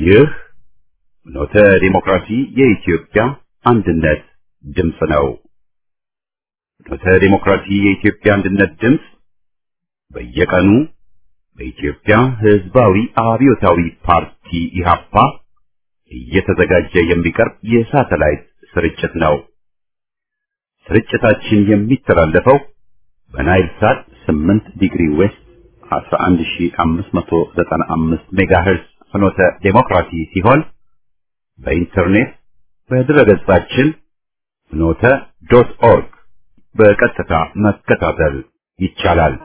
ይህ ኖተ ዲሞክራሲ የኢትዮጵያ አንድነት ድምፅ ነው። ኖተ ዲሞክራሲ የኢትዮጵያ አንድነት ድምፅ በየቀኑ በኢትዮጵያ ሕዝባዊ አብዮታዊ ፓርቲ ኢህአፓ እየተዘጋጀ የሚቀርብ የሳተላይት ስርጭት ነው። ስርጭታችን የሚተላለፈው በናይል ሳት 8 ዲግሪ ዌስት 11595 ሜጋሄርዝ ፍኖተ ዴሞክራሲ ሲሆን በኢንተርኔት በድረገጻችን ፍኖተ ዶት ኦርግ በቀጥታ መከታተል ይቻላል።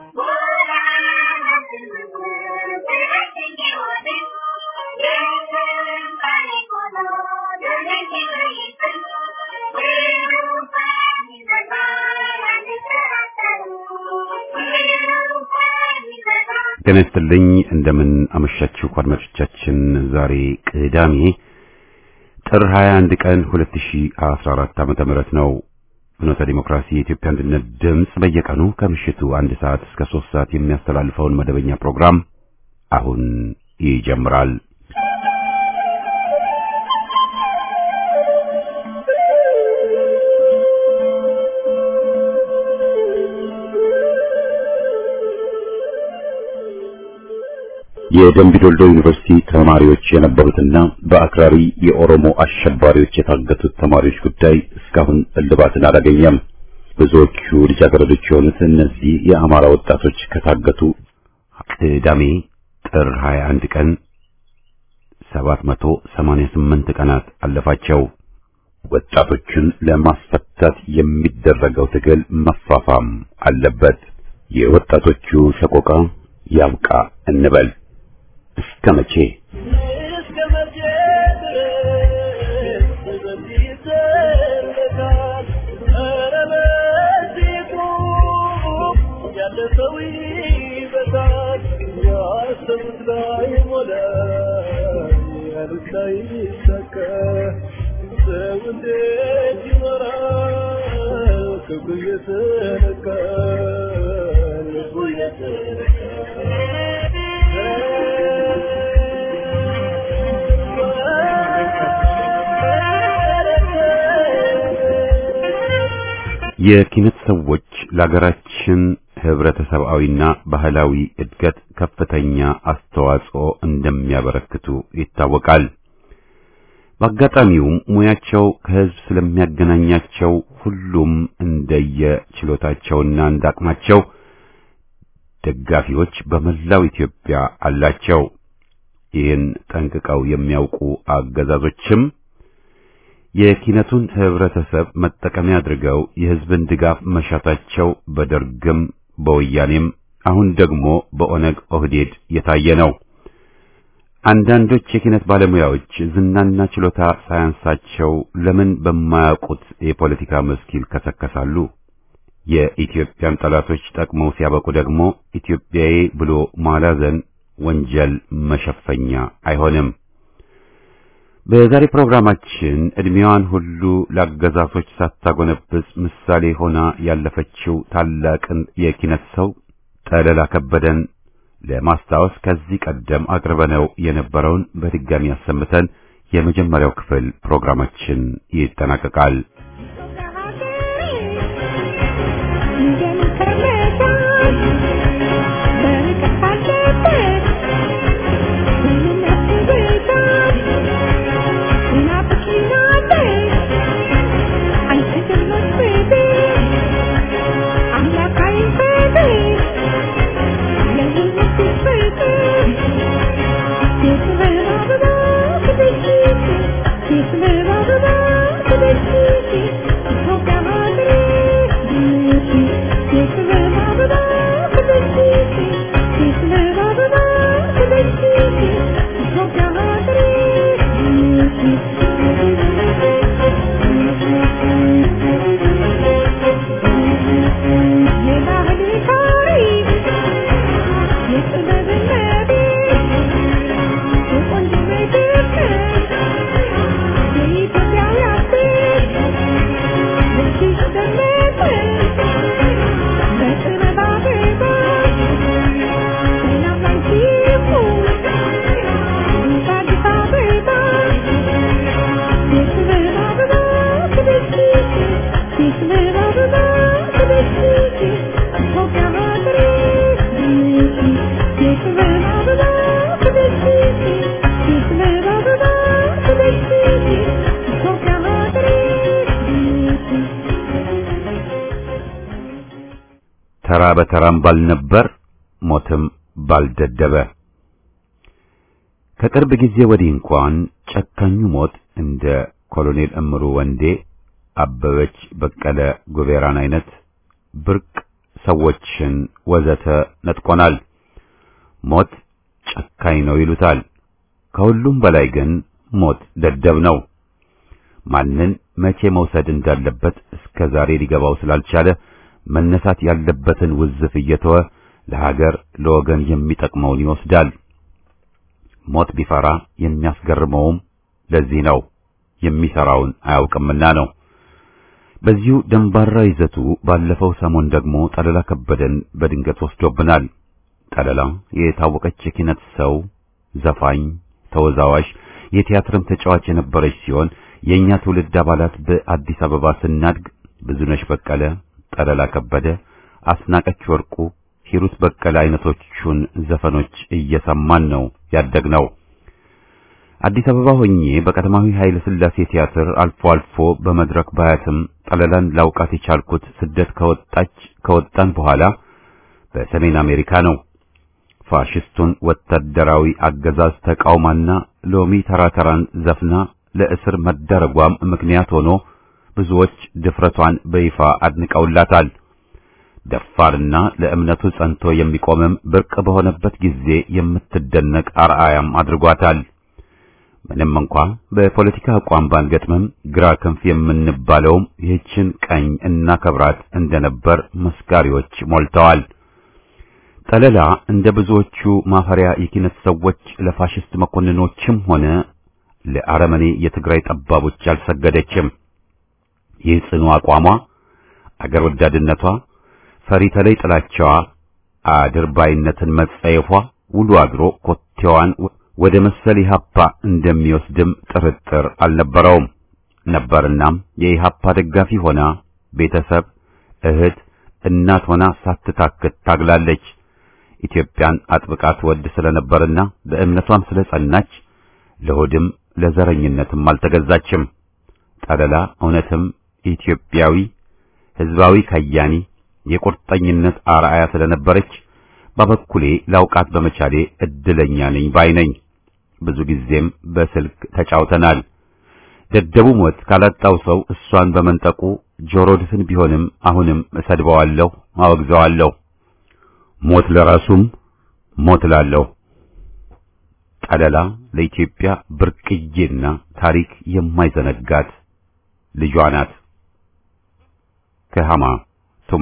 ጤና ይስጥልኝ እንደምን አመሻችሁ አድማጮቻችን። ዛሬ ቅዳሜ ጥር 21 ቀን 2014 ዓመተ ምህረት ነው። ፍኖተ ዲሞክራሲ የኢትዮጵያ አንድነት ድምፅ በየቀኑ ከምሽቱ አንድ ሰዓት እስከ ሶስት ሰዓት የሚያስተላልፈውን መደበኛ ፕሮግራም አሁን ይጀምራል። የደምቢዶልዶ ዩኒቨርሲቲ ተማሪዎች የነበሩትና በአክራሪ የኦሮሞ አሸባሪዎች የታገቱት ተማሪዎች ጉዳይ እስካሁን እልባትን አላገኘም። ብዙዎቹ ልጃገረዶች የሆኑት እነዚህ የአማራ ወጣቶች ከታገቱ ቅዳሜ ጥር 21 ቀን 788 ቀናት አለፋቸው። ወጣቶቹን ለማስፈታት የሚደረገው ትግል መፋፋም አለበት። የወጣቶቹ ሰቆቃ ያብቃ እንበል። እስከ መቼ የኪነት ሰዎች ለሀገራችን ህብረተሰባዊና ባህላዊ እድገት ከፍተኛ አስተዋጽኦ እንደሚያበረክቱ ይታወቃል። በአጋጣሚውም ሙያቸው ከህዝብ ስለሚያገናኛቸው ሁሉም እንደየ ችሎታቸውና እንዳቅማቸው ደጋፊዎች በመላው ኢትዮጵያ አላቸው። ይህን ጠንቅቀው የሚያውቁ አገዛዞችም የኪነቱን ህብረተሰብ መጠቀሚያ አድርገው የህዝብን ድጋፍ መሻታቸው በደርግም በወያኔም አሁን ደግሞ በኦነግ ኦህዴድ የታየ ነው። አንዳንዶች የኪነት ባለሙያዎች ዝናና ችሎታ ሳያንሳቸው ለምን በማያውቁት የፖለቲካ መስክ ይልከሰከሳሉ? የኢትዮጵያን ጠላቶች ጠቅመው ሲያበቁ ደግሞ ኢትዮጵያዊ ብሎ ማላዘን ወንጀል መሸፈኛ አይሆንም። በዛሬ ፕሮግራማችን እድሜዋን ሁሉ ለአገዛዞች ሳታጎነብስ ምሳሌ ሆና ያለፈችው ታላቅን የኪነት ሰው ጠለላ ከበደን ለማስታወስ ከዚህ ቀደም አቅርበነው የነበረውን በድጋሚ አሰምተን የመጀመሪያው ክፍል ፕሮግራማችን ይጠናቀቃል። Thank you. ተራ በተራም ባልነበር ሞትም ባልደደበ። ከቅርብ ጊዜ ወዲህ እንኳን ጨካኙ ሞት እንደ ኮሎኔል እምሩ ወንዴ፣ አበበች በቀለ ጉቤራን አይነት ብርቅ ሰዎችን ወዘተ ነጥቆናል። ሞት ጨካኝ ነው ይሉታል። ከሁሉም በላይ ግን ሞት ደደብ ነው። ማንን መቼ መውሰድ እንዳለበት እስከ ዛሬ ሊገባው ስላልቻለ መነሳት ያለበትን ውዝፍ እየተወ ለሀገር ለወገን የሚጠቅመውን ይወስዳል። ሞት ቢፈራ የሚያስገርመውም ለዚህ ነው፣ የሚሰራውን አያውቅምና ነው። በዚሁ ደንባራ ይዘቱ ባለፈው ሰሞን ደግሞ ጠለላ ከበደን በድንገት ወስዶብናል። ጠለላ የታወቀች የኪነት ሰው፣ ዘፋኝ፣ ተወዛዋዥ፣ የቲያትርም ተጫዋች የነበረች ሲሆን የእኛ ትውልድ አባላት በአዲስ አበባ ስናድግ ብዙነሽ በቀለ፣ ጠለላ ከበደ፣ አስናቀች ወርቁ፣ ሂሩት በቀለ አይነቶቹን ዘፈኖች እየሰማን ነው ያደግነው። አዲስ አበባ ሆኜ በቀዳማዊ ኃይለ ሥላሴ ቲያትር አልፎ አልፎ በመድረክ ባያትም ጠለላን ላውቃት የቻልኩት ስደት ከወጣች ከወጣን በኋላ በሰሜን አሜሪካ ነው። ፋሽስቱን ወታደራዊ አገዛዝ ተቃውማና ሎሚ ተራተራን ዘፍና ለእስር መደረጓም ምክንያት ሆኖ ብዙዎች ድፍረቷን በይፋ አድንቀውላታል። ደፋርና ለእምነቱ ጸንቶ የሚቆምም ብርቅ በሆነበት ጊዜ የምትደነቅ አርአያም አድርጓታል። ምንም እንኳ በፖለቲካ አቋም ባንገጥምም ግራ ክንፍ የምንባለውም ይህችን ቀኝ እናከብራት እንደነበር መስካሪዎች ሞልተዋል። ጠለላ እንደ ብዙዎቹ ማፈሪያ የኪነት ሰዎች ለፋሽስት መኮንኖችም ሆነ ለአረመኔ የትግራይ ጠባቦች አልሰገደችም። ይህ ጽኑ አቋሟ፣ አገር ወዳድነቷ፣ ፈሪ ተለይ ጥላቻዋ፣ አድርባይነትን መጸየፏ ውሎ አድሮ ኮቴዋን ወደ መሰል ኢህአፓ እንደሚወስድም ጥርጥር አልነበረውም ነበርናም የኢህአፓ ደጋፊ ሆና ቤተሰብ፣ እህት፣ እናት ሆና ሳትታክት ታግላለች። ኢትዮጵያን አጥብቃ ትወድ ስለነበርና በእምነቷም ስለጸናች ለሆድም ለዘረኝነትም አልተገዛችም። ጠለላ እውነትም ኢትዮጵያዊ ሕዝባዊ ከያኒ የቁርጠኝነት አርአያ ስለነበረች በበኩሌ ላውቃት በመቻሌ እድለኛ ነኝ ባይ ነኝ። ብዙ ጊዜም በስልክ ተጫውተናል። ደደቡ ሞት ካላጣው ሰው እሷን በመንጠቁ ጆሮ ድፍን ቢሆንም አሁንም እሰድበዋለሁ፣ አወግዘዋለሁ። ሞት ለራሱም ሞት ላለሁ። ጠለላ ለኢትዮጵያ ብርቅዬና ታሪክ የማይዘነጋት ልጇ ናት። ከሃማ ቱማ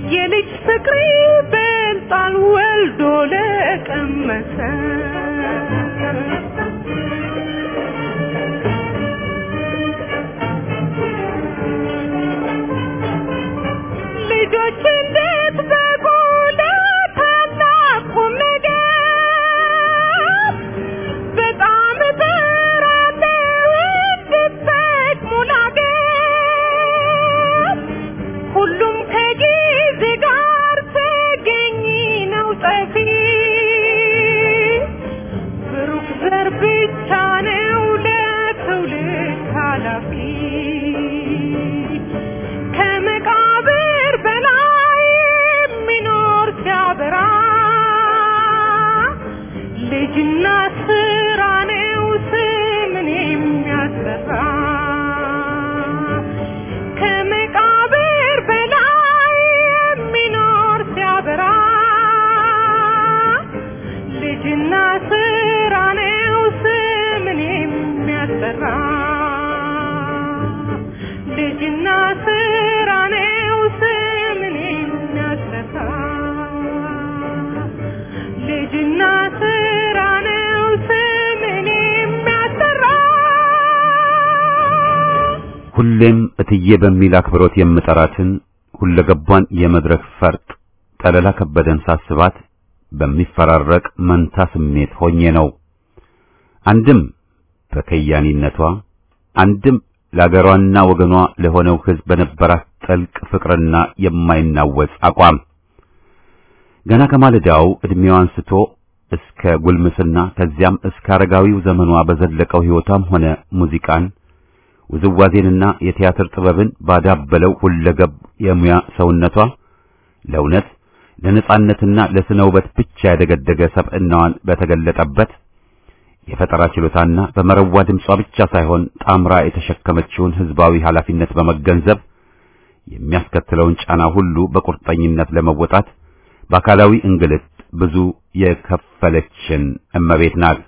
የልጅ ፍቅር ይበልጣል ወልዶ ለቀመሰ ልጆች እንዴት በቁ ለታላቅ ቁም ነገር በጣም እጥራለሁ እንድትጠቅሙ ላገር ሁሉም ከጊዜ ጋር ተገኝ ነው ጠፊ ብሩክ ዘር ብቻ ነው ለትውልድ ኃላፊ ከመቃብር በላይ የሚኖር ሲያበራ ልጅና ስራ ነው ስምን የሚያሰራ ከመቃብር በላይ የሚኖር ሲያበራ ልጅና ስራ ነው ስምን የሚያሰራ ልጅና ስራ ነው ስምን የሚያሰራ ልጅና ስራ ነው ስምን የሚያሰራ ሁሌም እትዬ በሚል አክብሮት የምጠራትን ሁለገቧን የመድረክ ፈርጥ ጠለላ ከበደን ሳስባት በሚፈራረቅ መንታ ስሜት ሆኜ ነው። አንድም በከያኒነቷ አንድም ለአገሯና ወገኗ ለሆነው ሕዝብ በነበራት ጥልቅ ፍቅርና የማይናወጽ አቋም ገና ከማለዳው ዕድሜዋ አንስቶ እስከ ጉልምስና ከዚያም እስከ አረጋዊው ዘመኗ በዘለቀው ሕይወቷም ሆነ ሙዚቃን ውዝዋዜንና የቲያትር ጥበብን ባዳበለው ሁለገብ የሙያ ሰውነቷ ለእውነት ለነጻነትና ለስነ ውበት ብቻ ያደገደገ ሰብዕናዋን በተገለጠበት የፈጠራ ችሎታና በመረዋ ድምጿ ብቻ ሳይሆን ጣምራ የተሸከመችውን ሕዝባዊ ኃላፊነት በመገንዘብ የሚያስከትለውን ጫና ሁሉ በቁርጠኝነት ለመወጣት በአካላዊ እንግልት ብዙ የከፈለችን እመቤት ናት።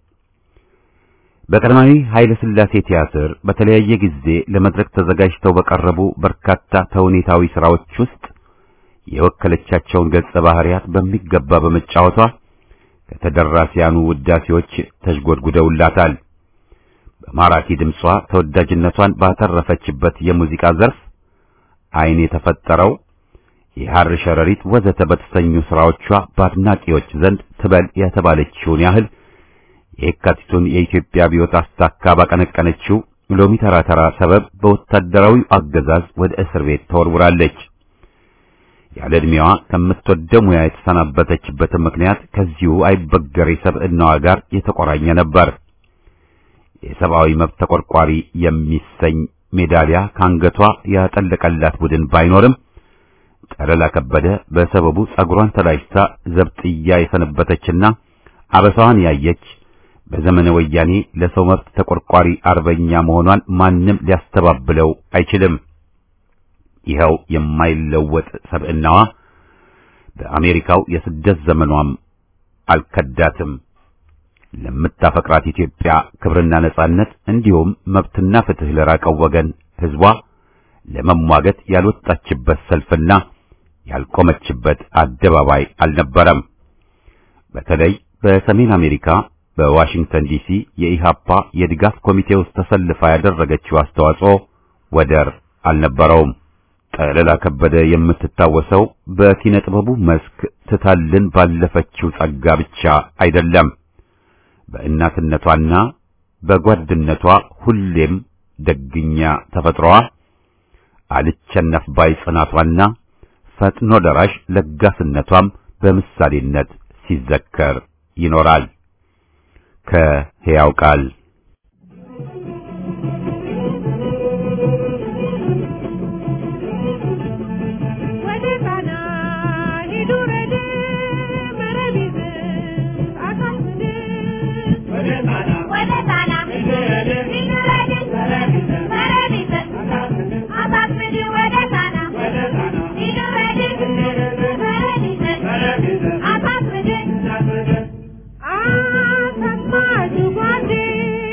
በቀዳማዊ ኃይለ ሥላሴ ቲያትር በተለያየ ጊዜ ለመድረክ ተዘጋጅተው በቀረቡ በርካታ ተውኔታዊ ሥራዎች ውስጥ የወከለቻቸውን ገጸ ባህሪያት በሚገባ በመጫወቷ ከተደራሲያኑ ውዳሴዎች ተሽጎድጉደውላታል። በማራኪ ድምጿ ተወዳጅነቷን ባተረፈችበት የሙዚቃ ዘርፍ ዓይን የተፈጠረው የሐር ሸረሪት ወዘተ በተሰኙ ሥራዎቿ በአድናቂዎች ዘንድ ትበል የተባለችውን ያህል የካቲቱን የኢትዮጵያ አብዮት አስታካ ባቀነቀነችው ሎሚ ተራ ተራ ሰበብ በወታደራዊ አገዛዝ ወደ እስር ቤት ተወርውራለች። ያለ ዕድሜዋ ከምትወደው ሙያ የተሰናበተችበትን ምክንያት ከዚሁ አይበገሬ ሰብዕናዋ ጋር የተቆራኘ ነበር። የሰብአዊ መብት ተቆርቋሪ የሚሰኝ ሜዳሊያ ከአንገቷ ያጠለቀላት ቡድን ባይኖርም ጠለላ ከበደ በሰበቡ ጸጉሯን ተላጭታ ዘብጥያ የሰነበተችና አበሳዋን ያየች በዘመነ ወያኔ ለሰው መብት ተቆርቋሪ አርበኛ መሆኗን ማንም ሊያስተባብለው አይችልም። ይኸው የማይለወጥ ሰብዕናዋ በአሜሪካው የስደት ዘመኗም አልከዳትም። ለምታፈቅራት ኢትዮጵያ ክብርና ነጻነት እንዲሁም መብትና ፍትህ ለራቀው ወገን ሕዝቧ ለመሟገት ያልወጣችበት ሰልፍና ያልቆመችበት አደባባይ አልነበረም። በተለይ በሰሜን አሜሪካ በዋሽንግተን ዲሲ የኢሃፓ የድጋፍ ኮሚቴ ውስጥ ተሰልፋ ያደረገችው አስተዋጽኦ ወደር አልነበረውም። ጠለላ ከበደ የምትታወሰው በኪነ ጥበቡ መስክ ትታልን ባለፈችው ጸጋ ብቻ አይደለም። በእናትነቷና በጓድነቷ ሁሌም ደግኛ ተፈጥሮዋ አልቸነፍ ባይ ጽናቷና ፈጥኖ ደራሽ ለጋስነቷም በምሳሌነት ሲዘከር ይኖራል። ከሕያው ቃል ወደ ጣና ሂዱ ረድ መረብ ይዘህ አሳስድ ወደ ጣና ወደ ጣና ሂዱ ረድ ሂዱ ረድ መረብ ይዘህ መረብ ይዘህ አሳስድ አሳስድ ወደ ጣና ወደ ጣና ሂዱ ረድ መረብ ይዘህ መረብ ይዘህ አሳስድ አሳስድ አሰማችሁ ጓዴ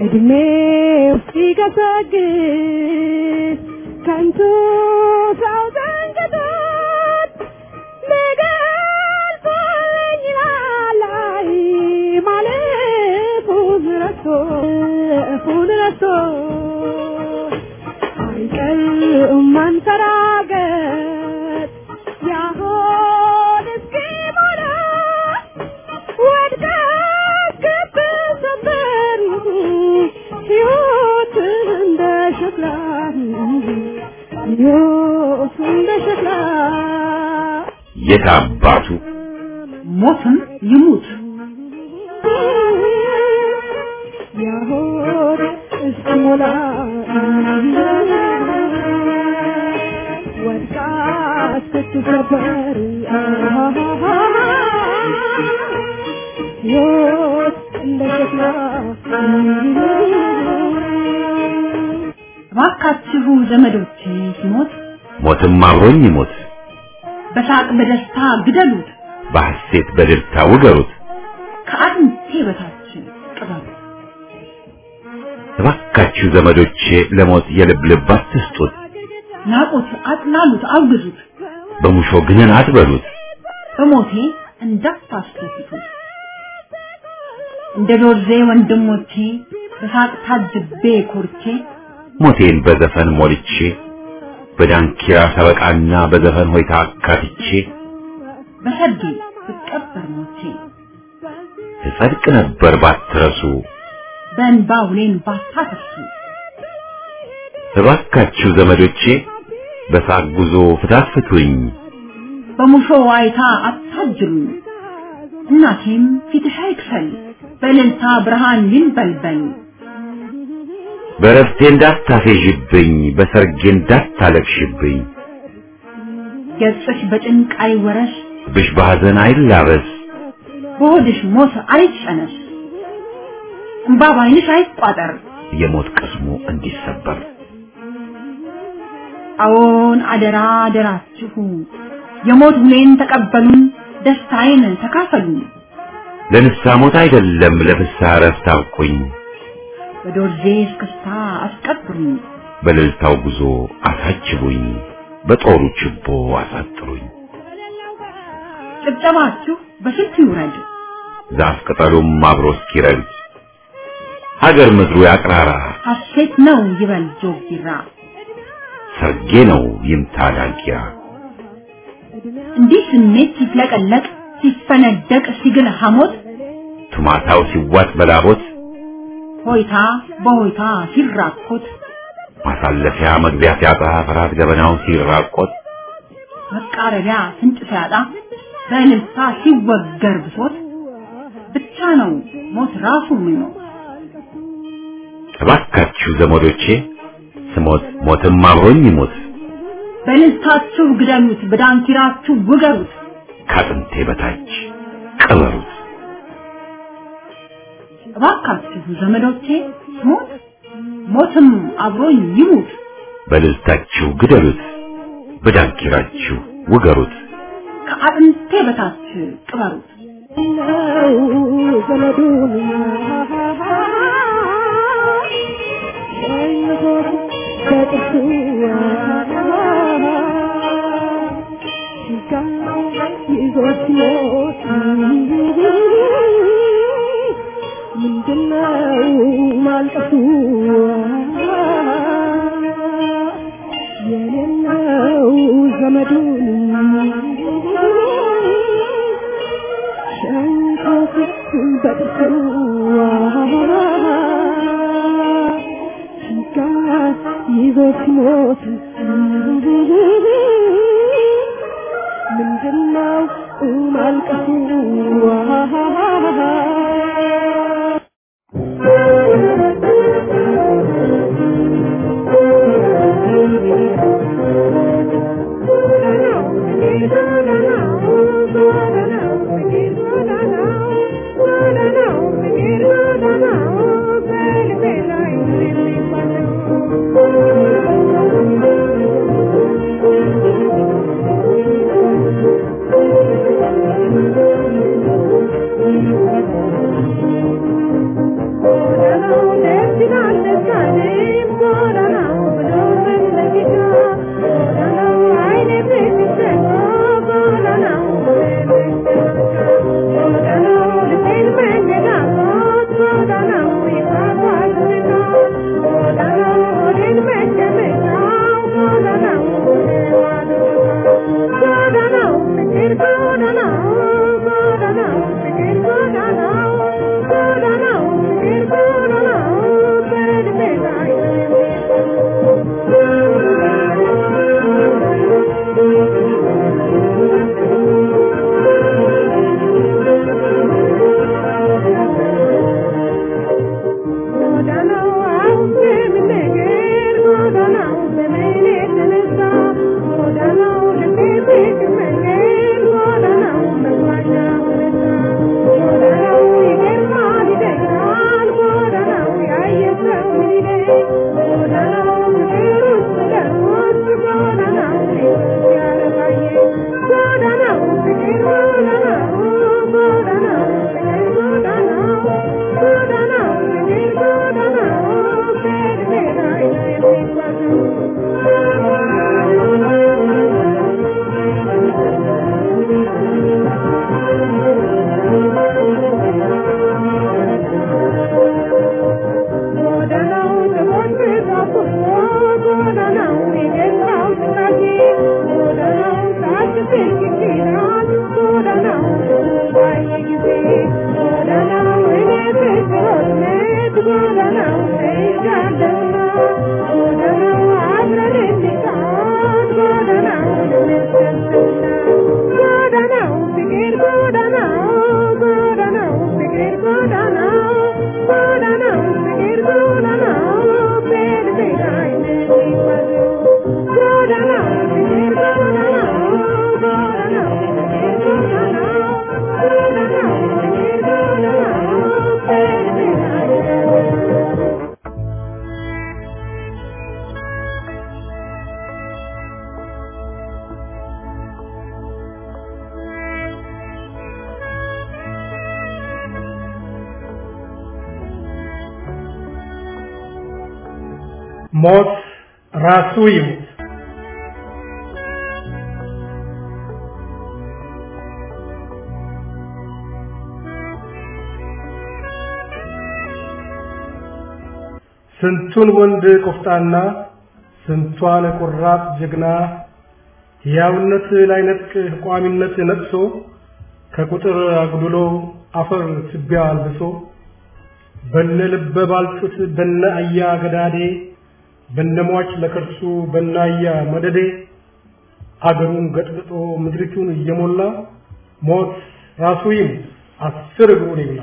እድሜው ሲገሰግስ ከንቱ ሰው ዘንግቶት ሊገልጸኝ ላላይ ማለፉን ረስቶ እፉን ረስቶ አይቀርም ማንሰራገጥ ያሆን እስኪሞላ ወድቃ ገብ ሰበር ሕይወት እንደ ሸክላ ሕይወት እንደ ሸክላ የት አባቱ ሞትም ይሙት ያሆን እስኪሞላ ወድቃ ስትሰበር ሕይወት እንደ ሸክላ እባካችሁ ዘመዶቼ ሲሞት ሞትም አብሮኝ ይሞት በሳቅ በደስታ ግደሉት፣ በሐሴት በደስታ ውገሩት ከአጥንቴ በታች ቅበሩት። እባካችሁ ዘመዶቼ ለሞት የልብ ልብ አትስጡት ናቁት፣ አጥላሉት፣ አውግዙት፣ በሙሾ ግንን አትበሉት በሞቴ እንዳታስደስቱት። እንደ ዶርዜ ወንድሞቼ በሳቅ ታጅቤ ኮርቼ ሞቴን በዘፈን ሞልቼ በዳንኪራ ሰበቃና በዘፈን ሆይታ አካትቼ በሰርጌ ብቀበር ሞቼ እጸድቅ ነበር ባትረሱ በእንባ ውሌን ባታፈሱ እባካችሁ ዘመዶቼ በሳቅ ጉዞ ፍታት ፍቱኝ በሙሾ ዋይታ አታጅሉኝ። እናቴም ፊትሽ አይክፈል በእልልታ ብርሃን ይንበልበል። በረፍቴ እንዳታፌዥብኝ በሰርጌ እንዳታለቅሽብኝ ገጽሽ በጭንቅ አይወረስ ብሽ በሐዘን አይላበስ በሆድሽ ሞት አይጨነስ እንባ ባይንሽ አይቋጠር። የሞት ቅስሙ እንዲሰበር አዎን አደራ አደራችሁ የሞት ውሌን ተቀበሉን፣ ደስታዬን ተካፈሉ። ለንስሐ ሞት አይደለም ለፍስሐ እረፍት አብቁኝ በዶርዜ እስክስታ አስቀብሩኝ፣ በእልልታው ጉዞ አሳጅቡኝ በጦሩ ችቦ አሳጥሩኝ ጭብጨባችሁ በስልት ይውረድ፣ ዛፍ ቅጠሉም አብሮ እስኪረግድ ሀገር ምድሩ ያቅራራ ሐሴት ነው ይበል ጆግ ቢራ። ሰርጌ ነው ይምታ ዳንኪራ እንዲህ ስሜት ሲፍለቀለቅ ሲፈነደቅ ሲግል ሐሞት ቱማታው ሲዋጥ በላቦት ሆይታ በሆይታ ሲራኮት ማሳለፊያ መግቢያ ሲያጣ ፍርሃት ገበናው ሲራቆት መቃረቢያ ፍንጭ ሲያጣ በእልልታ ሲወገር ብሶት ብቻ ነው ሞት ራሱ ምኞት። እባካችሁ ዘመዶቼ ስሞት ሞትም አብሮኝ ይሞት በእልልታችሁ ግደሉት፣ በዳንኪራችሁ ውገሩት። ከአጥንቴ በታች ቅበሩት እባካችሁ ዘመዶቼ ሞት ሞትም አብሮኝ ይሙት። በልልታችሁ ግደሉት በዳንኪራችሁ ውገሩት ከአጥንቴ በታች ቅበሩት። ነው ዘመዱን ሸኝቶት በጥርሱ ሲጋ ይዞት ሲሞት ምንድነው ማልቀሱ የሌለው ዘመዱን ሸንኮት በጥርሱ ሲጋ ይዞ ሲሞት ምንድነው ማልቀሱ ደስ ሞት ራሱ ይሙት። ስንቱን ወንድ ቆፍጣና ስንቷን ቆራጥ ጀግና ሕያውነት ላይነጥቅ ቋሚነት ነጥሶ ከቁጥር አጉድሎ አፈር ትቢያ አልብሶ በነ ልበ ባልጩት በነ አያ ገዳዴ በነሟች ለከርሱ በናያ መደዴ አገሩን ገጥብጦ ምድሪቱን እየሞላ ሞት ራሱ ይሙት አስር እግሩን ይብላ።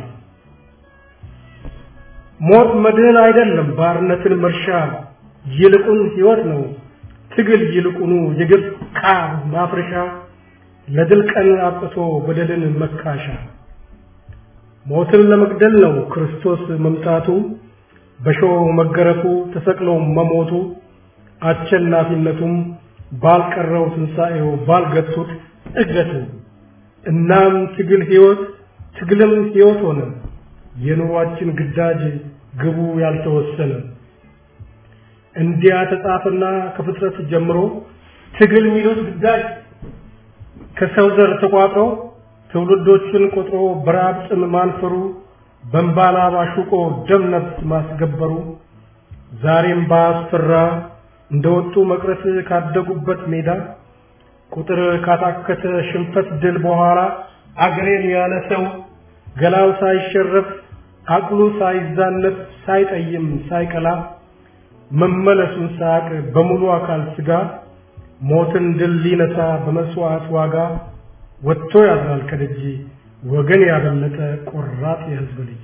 ሞት መድህን አይደለም ባርነትን መርሻ ይልቁን ሕይወት ነው ትግል ይልቁኑ የግብ ቃር ማፍረሻ ለድል ቀን አብቅቶ በደልን መካሻ ሞትን ለመግደል ነው ክርስቶስ መምጣቱ በሾህ መገረፉ ተሰቅሎ መሞቱ አሸናፊነቱም ባልቀረው ትንሣኤው ባልገቱት እገቱ እናም ትግል ሕይወት ትግልም ሕይወት ሆነ የኑሯችን ግዳጅ ግቡ ያልተወሰነ እንዲያ ተጻፈና ከፍጥረት ጀምሮ ትግል የሚሉት ግዳጅ ከሰው ዘር ተቋጥሮ ትውልዶችን ቆጥሮ በራብ ጥም ማንፈሩ በእንባላ ባሹቆ ደም ነፍስ ማስገበሩ ዛሬም ባስፈራ እንደወጡ መቅረት ካደጉበት ሜዳ ቁጥር ካታከተ ሽንፈት ድል በኋላ አገሬን ያለ ሰው ገላው ሳይሸረፍ አቅሉ ሳይዛነፍ ሳይጠይም ሳይቀላ መመለሱን ሳያቅ በሙሉ አካል ስጋ ሞትን ድል ሊነሳ በመስዋዕት ዋጋ ወጥቶ ያድራል ከደጅ ወገን ያበለጠ ቆራጥ የሕዝብ ልጅ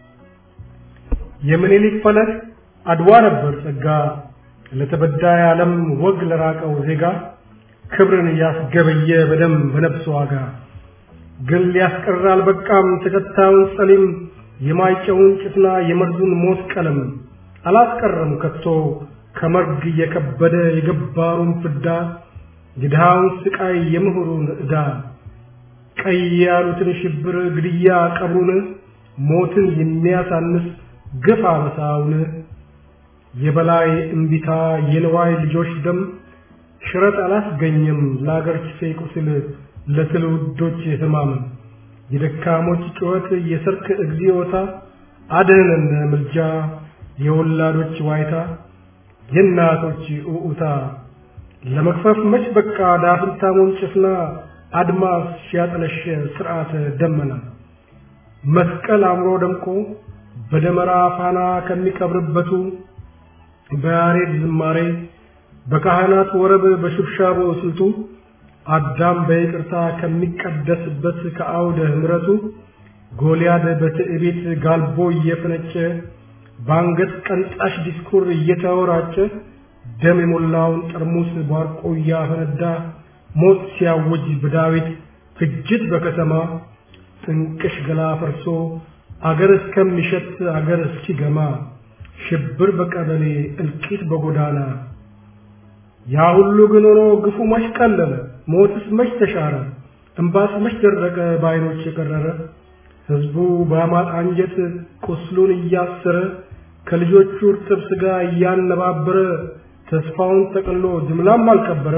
የምኒልክ ፈለግ አድዋ ነበር ጸጋ ለተበዳይ ዓለም ወግ ለራቀው ዜጋ ክብርን ያስገበየ በደም በነፍስ ዋጋ ግን ሊያስቀር አልበቃም ተከታዩን ጸሊም የማይጨውን ጭፍና የመርዙን ሞት ቀለም አላስቀረም ከቶ ከመርግ የከበደ የገባሩን ፍዳ የድሃውን ስቃይ የምሁሩን ዕዳ ቀይ ያሉትን ሽብር ግድያ ቀብሩን ሞትን የሚያሳንስ ግፍ አበሳውን የበላይ እምቢታ የንዋይ ልጆች ደም ሽረት አላስገኘም ለአገር ኪሴ ቁስል ለትውልዶች ህማም የደካሞች ጩኸት የሰርክ እግዚኦታ አድህነን ምልጃ የወላዶች ዋይታ የእናቶች ኡኡታ ለመክፈፍ መች በቃ ዳፍንታሙን ጭፍና አድማስ ሲያጠለሸ ስርዓተ ደመና መስቀል አምሮ ደምቆ በደመራ ፋና ከሚቀብርበቱ በያሬድ ዝማሬ በካህናት ወረብ በሽብሻቦ ስልቱ አዳም በይቅርታ ከሚቀደስበት ከአውደ ምሕረቱ ጎልያድ በትዕቢት ጋልቦ እየፈነጨ በአንገት ቀንጣሽ ዲስኩር እየተወራጨ ደም የሞላውን ጠርሙስ ባርቆ እያፈነዳ ሞት ሲያውጅ በዳዊት ፍጅት በከተማ ጥንቅሽ ገላ ፈርሶ አገር እስከሚሸት አገር እስኪገማ ሽብር በቀበሌ እልቂት በጎዳና ያ ሁሉ ግን ሆኖ ግፉ መች ቀለለ ሞትስ መች ተሻረ እምባስ መች ደረቀ በዓይኖች የቀረረ ሕዝቡ በአማጥ አንጀት ቁስሉን እያሰረ ከልጆቹ እርጥብ ሥጋ እያነባበረ ተስፋውን ጠቅሎ ጅምላም አልቀበረ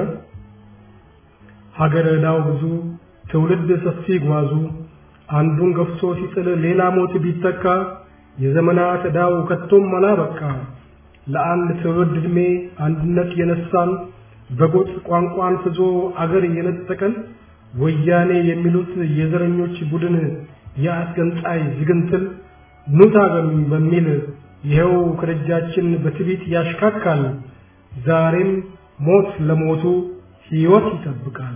ሀገር ዕዳው ብዙ ትውልድ ሰፊ ጓዙ አንዱን ገፍቶ ሲጥል ሌላ ሞት ቢተካ የዘመናት ዕዳው ከቶም አላበቃ ለአንድ ትውልድ ዕድሜ አንድነት የነሳን በጎጥ ቋንቋን ፍዞ አገር የነጠቀን ወያኔ የሚሉት የዘረኞች ቡድን የአስገንጣይ ዝግንትል ኑት አገሩኝ በሚል ይኸው ከደጃችን በትዕቢት ያሽካካል። ዛሬም ሞት ለሞቱ ሕይወት ይጠብቃል።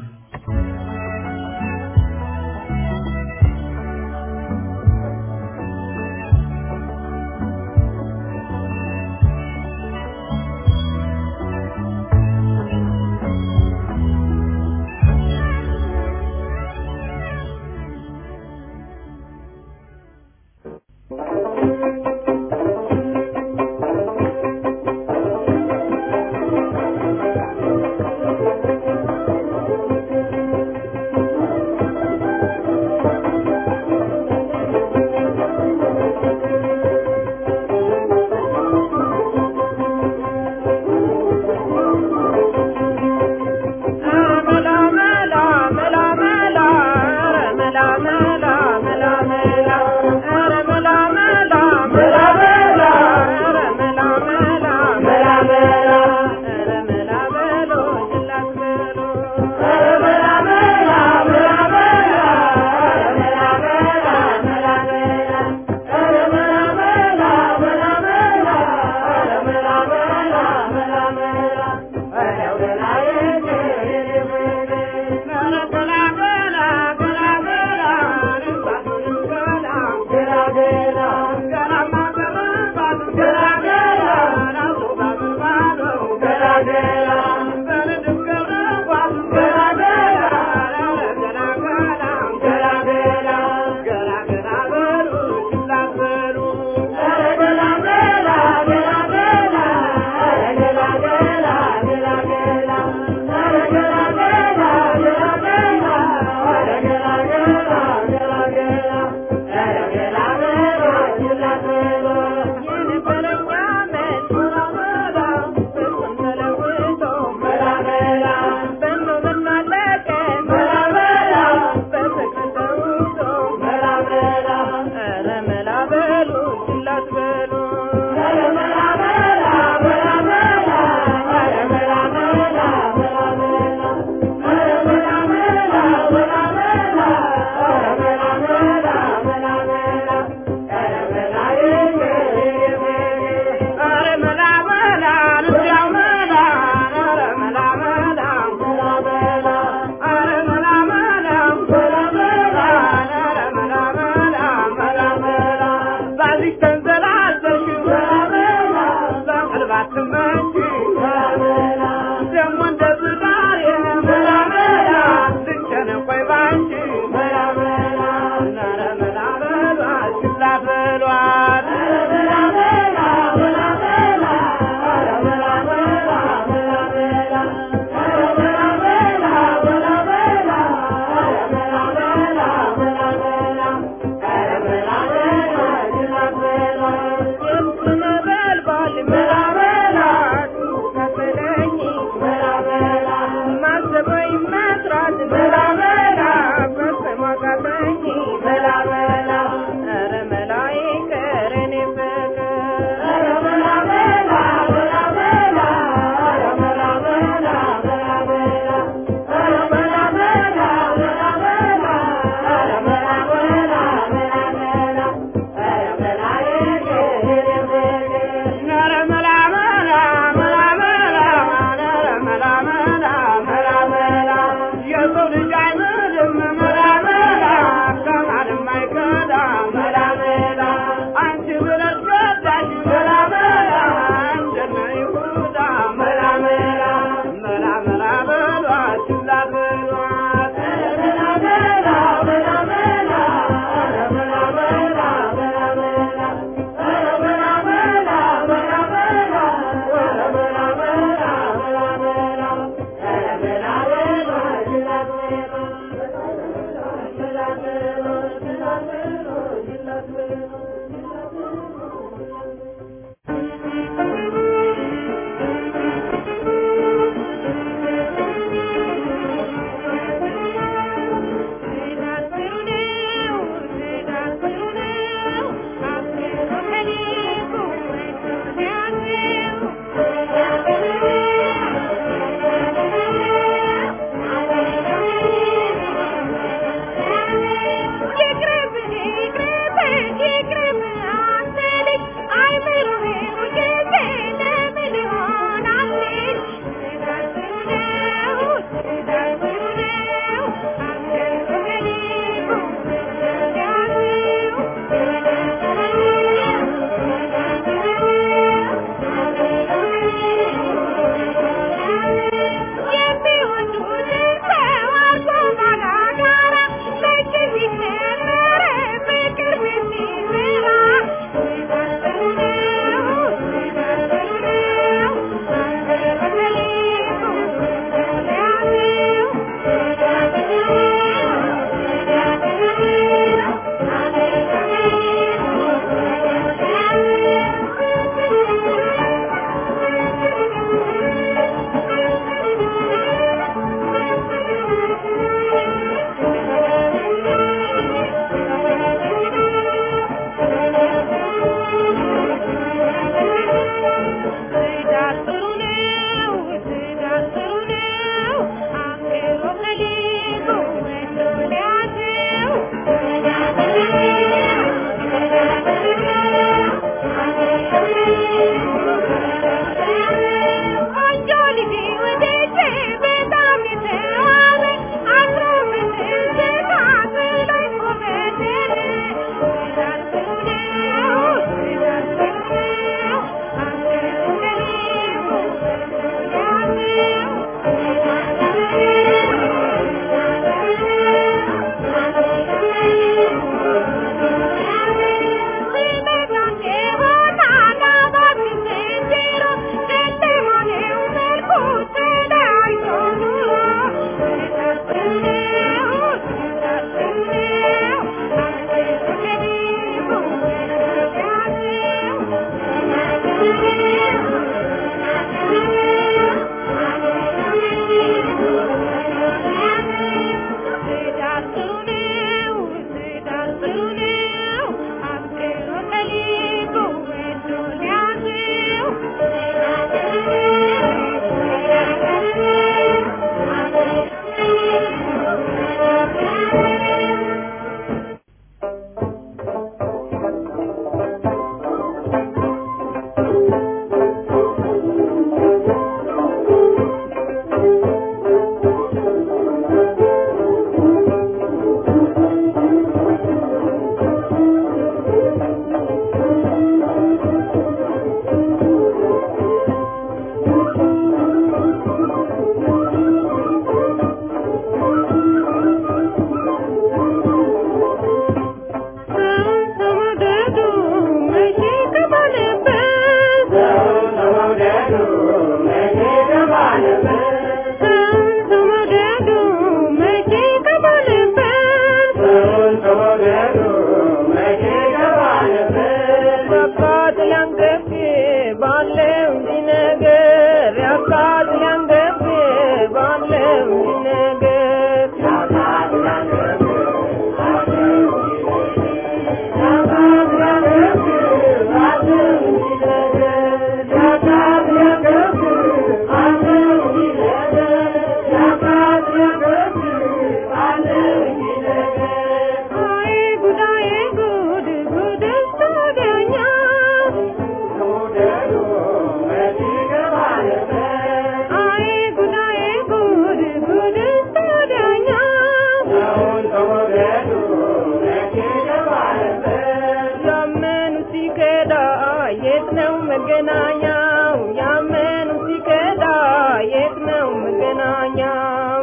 መገናኛው ያመኑ ሲከዳ የት ነው መገናኛው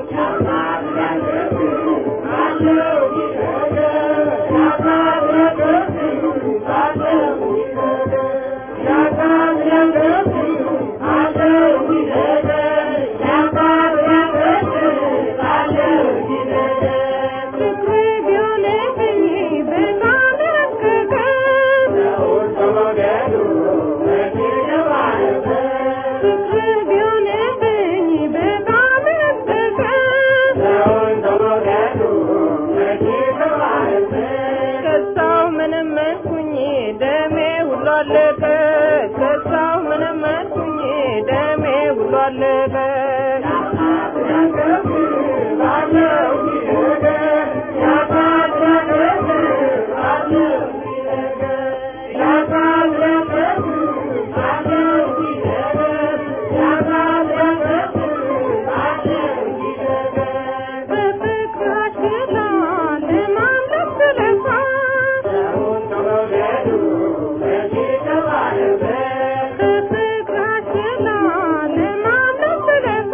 ፍቅር ቢሆንብኝ በጣም ረቀቀ ፍቅር ቢሆንብኝ በጣም ረቀቀ ከሳው ምንም መንኩኝ ደሜ ሁሉ አለቀ ከሳው ምንም መንኩኝ ደሜ ሁሉ አለቀ በፍቅራሽ ገላ ለማምለክ ስለፋ በፍቅራሽ ገላ ለማምለክ ስለፋ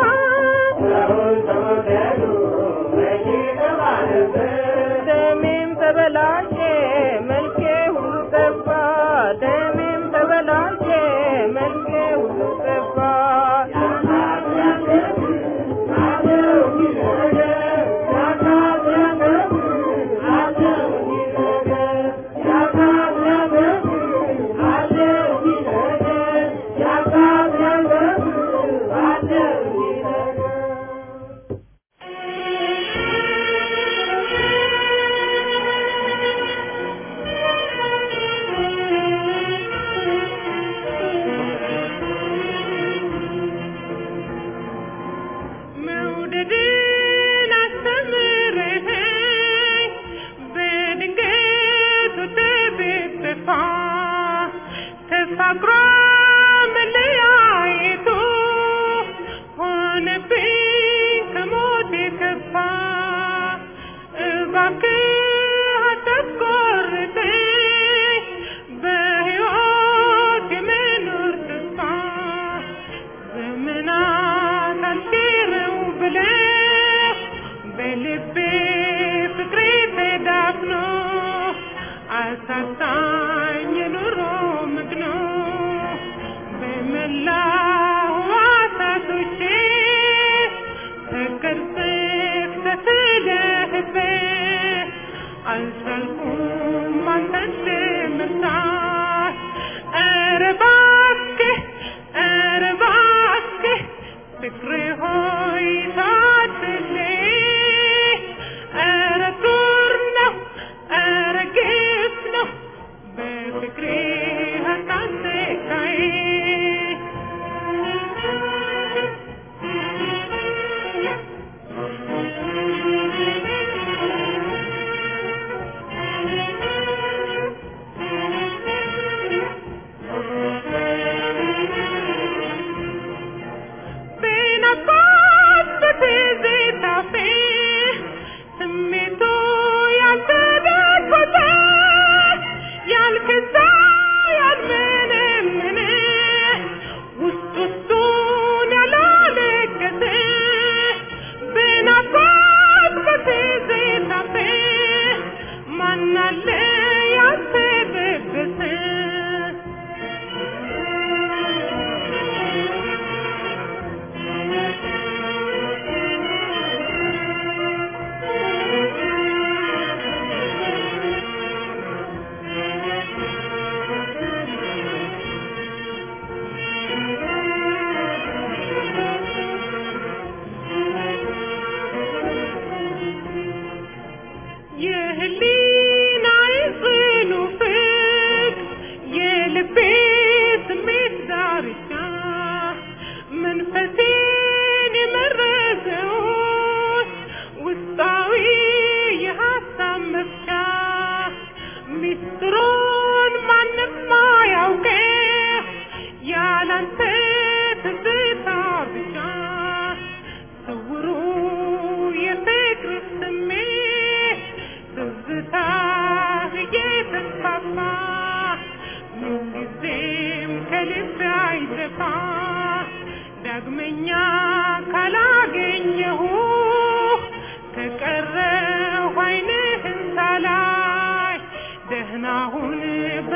ደሜም ተበላሸ መልኬ ሁሉ ጠፋ ደሜም ተበላሸ መልኬ ሁሉ ጠፋ መውደድን አስተምረኸኝ በድንገት ተቤተፋ ተፋቅሮ መለያየቱ ሆነብኝ ከሞት የከፋ እባክህ አታስቆርጠኝ በሕይወት የመኖር ተስፋ ዘመናት አልሽረው ብለህ በልቤ ፍቅሬ ተዳፍኖ አሳጣኝ የኑሮ መግኖ በመላው ሕዋሳቶቼ ተቀርጸህ ተስለህበት አልቻልኩም አንተን ለመርሳት ኧረ እባክህ ኧረ እባክህ ፍቅሬ ሆይ ታድለኝ ኧረ ዱር ነው ኧረ ግፍ ነው በፍቅሬ አታሰቃይ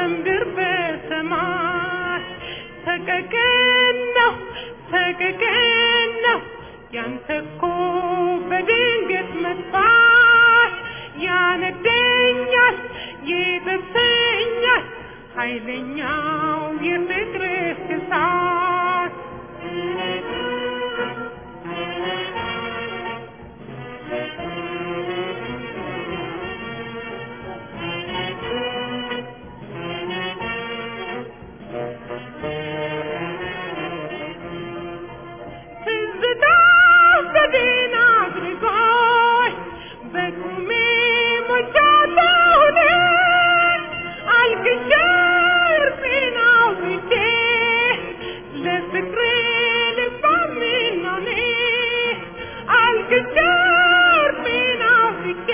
በምድር በሰማይ ሰቀቀን ነው ሰቀቀን ነው ያንተ እኮ በድንገት መጥፋት ያነደኛል ይጠብሰኛል ኃይለኛው የፍቅርህ እሳት ትዝታ በዴና አድርጎኝ በቁሜ ሞቻለሁን አልቅሼ እርፌን አውጥቼ ለፍቅሬ ልባሜን ነው እኔ አልቅሼ እርፌን አውጥቼ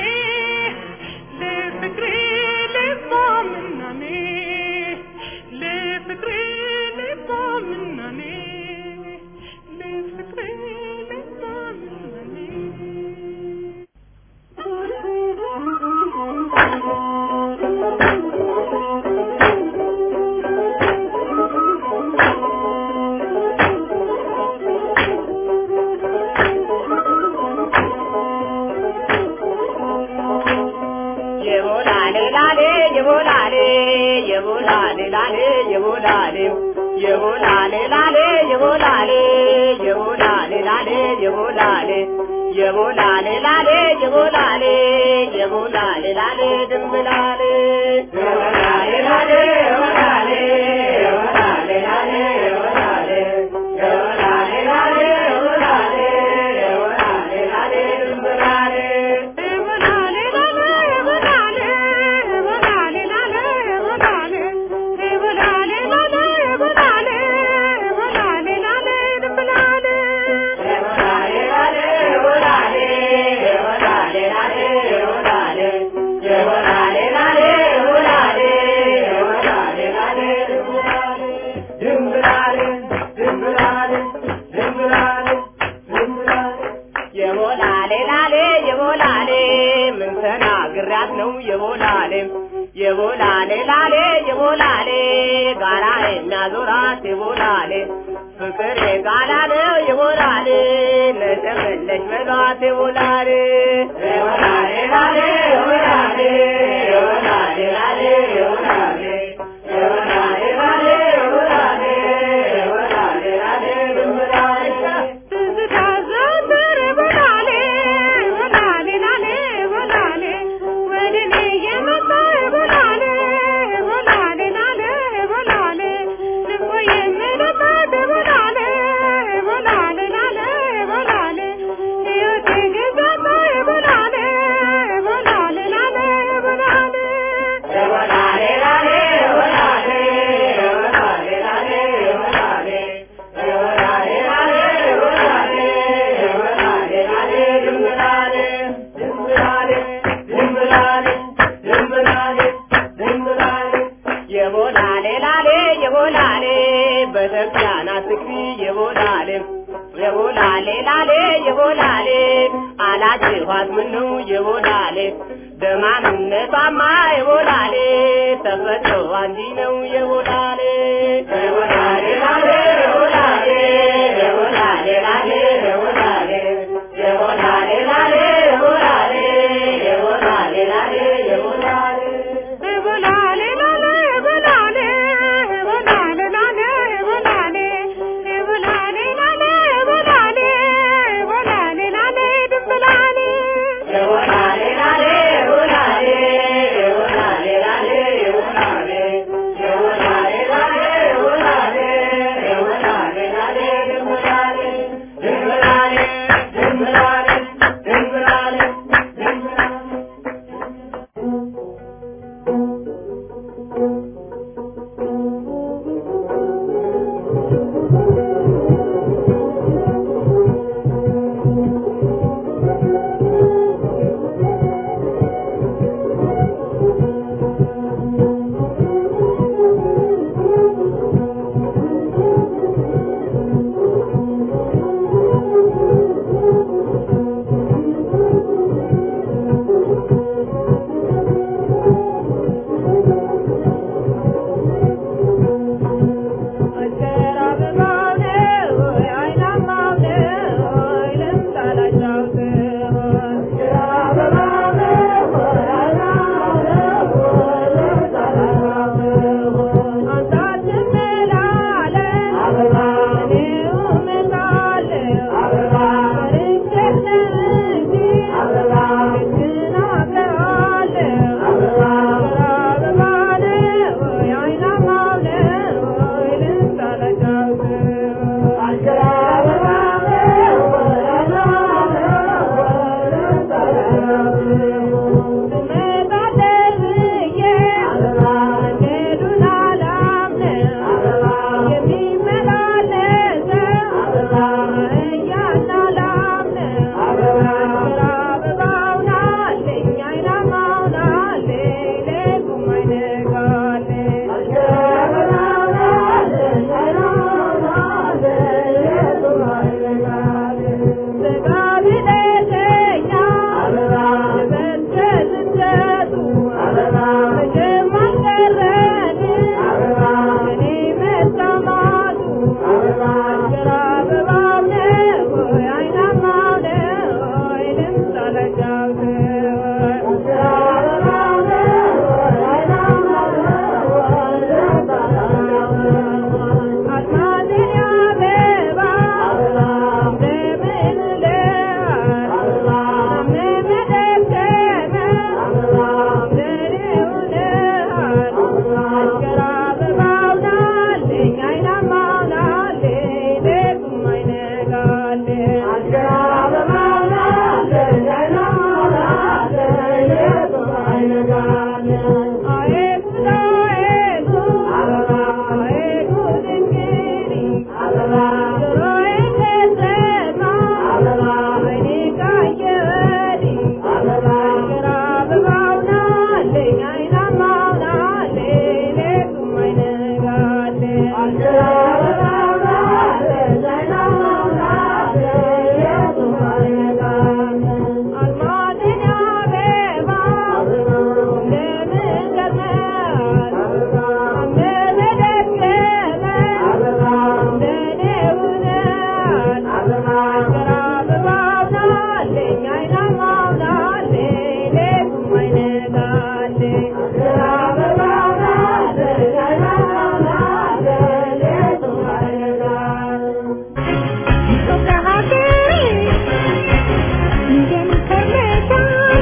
ለፍቅሬ ልባሜን ነው እኔ ለፍቅሬ ልባሜን ነው እኔ ለፍቅሬ ልባሜን ነው እኔ የቦላሌ ላሌ የቦላሌ የቦላሌ ላሌ የቦላሌ የቦላሌ ላሌ የቦላሌ የቦላሌ ላሌ የቦላሌ የቦላሌ ላሌ የቦላሌ የቦላሌ ላሌ ድንብላሌ የቦላሌ ላሌ የቦላሌ የቦላሌ ላሌ የቦላሌ የቦላሌ ላሌ የቦላሌ የቦላሌ ላሌ ድንብላሌ የቦላሌ ላሌ የቦላሌ ምን ተናግሪያት ነው የቦላሌ የቦላሌ ላሌ የቦላሌ ጋራ የሚያዞራት የቦላሌ ፍቅር የጋላ ነው የቦላሌ ነጨመለች በሏት የቦላሌ የቦላሌ ላሌ የቦላሌ የቦላሌ ላሌ የቦላሌ የቦላሌ ላሌ የቦላሌ የቦላሌ ላሌ ድንብላሌ የቦላሌ ላሌ የቦላሌ የቦላሌ ላሌ የቦላሌ የቦላሌ ላሌ የቦላሌ የቦላሌ ላሌ ድንብላሌ ድንብላሌ ድንብላሌ ድንብላሌ ድንብላሌ የቦላሌ ላሌ የቦላሌ በተክያና ትግሪ የቦላሌ የቦላሌ ላሌ የቦላሌ አላጅኋት ምነው የቦላሌ ደማምነቷማ የቦላሌ ተፈጥሮ አንዲ ነው የቦላሌ የቦላሌ ላሌ የቦላሌ የቦላሌ ላሌ የቦላሌ የቦላሌ ላሌ የቦላሌ የቦላሌ ላሌ የቦላሌ የቦላሌ ላሌ የቦላሌ የቦላሌ ላሌ የቦላሌ የቦላሌ ላሌ የቦላሌ የቦላሌ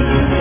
Thank